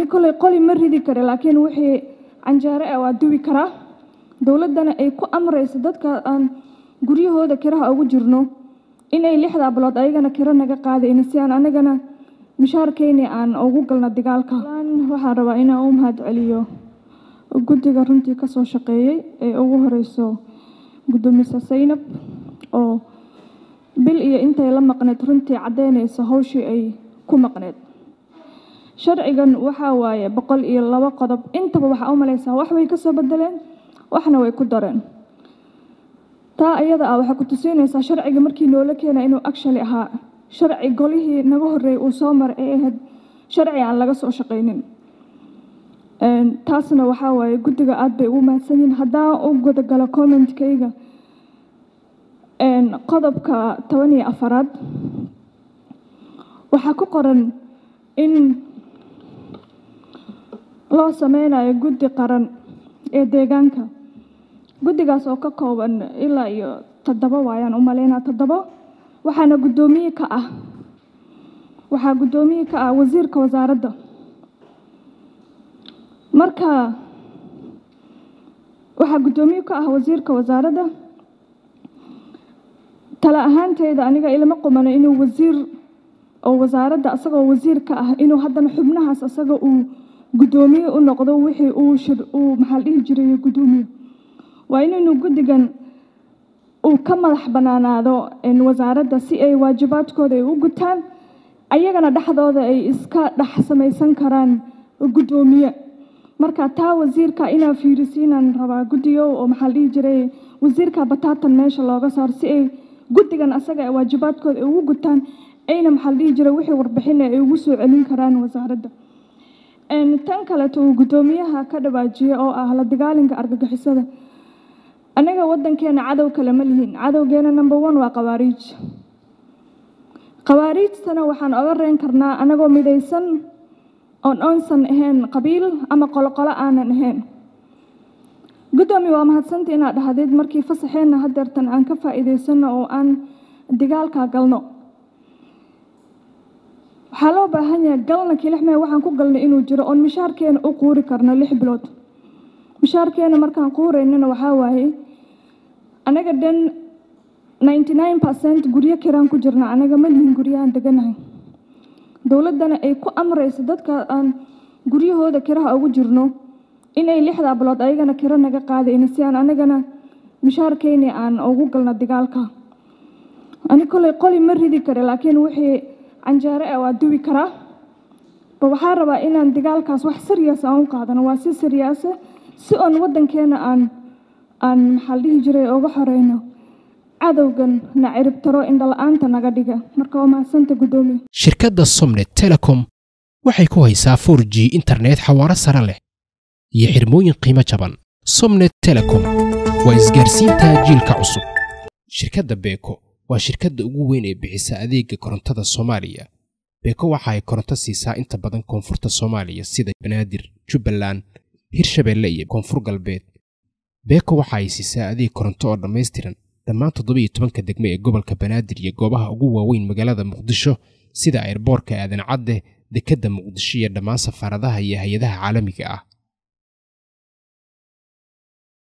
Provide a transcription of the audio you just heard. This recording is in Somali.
ani koley qoli ma ridi kara laakiin wixii canjeere ah waa duwi karaa dowladdana ay ku amrayso dadka aan guryahooda kiraha ugu jirno inay lixdaa bilood ayagana kiro naga qaadayna si aan anagana mishaarkeyni aan ugu galno dagaalka waxaan rabaa inaan u mahad celiyo guddiga runtii kasoo shaqeeyey ee ugu horeyso guddoomiye saynab oo bil iyo intay la maqneed runtii caddeynaysa hawshii ay ku maqneed sharcigan waxaa waaye boqol iyo labo qodob intaba waxaa u malaysaa wax way kasoo bedeleen waxna way ku dareen taa iyada ah waxay ku tusiinaysaa sharciga markii noola keena inuu actually ahaa sharci golihii naga horreeyay uu soo maray ee ahayd sharci aan laga soo shaqaynin taasna waxaa waaye guddiga aad bay ugu mahadsan yihiin haddaan u gudagalo commentkayga qodobka toban iyo afaraad waxaa ku qoran in loo sameynayo guddi qaran ee deegaanka guddigaas oo ka kooban ilaa iyo toddoba waayaan u maleynaa toddoba waxaana guddoomiye ka ah waxaa guddoomiye ka ah wasiirka wasaaradda marka waxaa guddoomiye ka ah wasiirka wasaaradda tala ahaanteyda aniga ilama qumano inuu wasiir oo wasaaradda asagoo wasiir ka ah inuu haddana xubnahaas asaga uu guddoomiye u noqdo wixii uu shir uu maxaa dhihi jiray guddoomiye waa inaynu guddigan uu ka madax bannaanaado wasaaradda si ay waajibaadkooda ay u gutaan ayagana dhexdooda ay iska dhex samaysan karaan guddoomiye marka taa wasiirka inaa fiirisiinaan rabaa guddigo oo maxaa dhihi jiray wasiirka bataatan meesha looga saaro si ay guddigan asaga waajibaadkooda ay ugu gutaan ayna maxaa dhihi jiray wixii warbixina ay ugu soo celin karaan wasaaradda tan kaleeto uu guddoomiyaha ka dhawaajiyey oo ah la dagaalinka argagixisada anaga waddankeena cadow kale ma lihiin cadowgeena number one waa qawaariij qawaariijtana waxaan oga reen karnaa anagoo midaysan oon oonsan ahayn qabiil ama qoloqolo aanan ahayn guddoomiye waa mahadsantii inaad dhahdeed markii fasaxeenna hadeertan aan ka faa'iidaysano oo aan dagaalka galno waxaa loo baahan yahay galna kilixmee waxaan ku galnay inuu jiro oon mishaarkeena u quuri karno lix bilood mishaarkeena markaan quuraynana waxaa waaye anaga dhan ninety nine percent guryo kiraan ku jirna anaga ma lihin guryahaan deganahay dowladdana ay ku amrayso dadka aan guryahooda kiraha ugu jirno inay lixdaa bilood ayagana kiro naga qaadayna si aan anagana mishaarkeyni aan ugu galno dagaalka ani koley qoli ma ridi kara laakiin wixii canjeere ah waa duwi karaa ba waxaa rabaa inaan dagaalkaas wax serious aan u qaadano waa si seriyaasa si oon waddankeena aan aan maxaa dhihi jiray uga xoreyno cadowgan na ciribtaro indhala-aanta naga dhiga marka waa mahadsanta guddoomiye shirkadda somnet telecom waxay ku haysaa for g internet xawaaro sare leh iyo xirmooyin qiimo jaban somnet telecom waa isgaarsiinta jiilka cusub shirkadda beeko waa shirkadda ugu weyn ee bixisa adeega korontada soomaaliya beeko waxa ay koronto siisaa inta badan koonfurta soomaaliya sida banaadir jubbaland hirshabeelle iyo koonfur galbeed beeko waxa ay siisaa adeeg koronto oo dhammaystiran dhammaan toddobiiyo tobanka degme ee gobolka banaadir iyo goobaha ugu waaweyn magaalada muqdisho sida ayrboorka aadan cadde dekedda muqdisho iyo dhammaan safaaradaha iyo hay-adaha caalamiga ah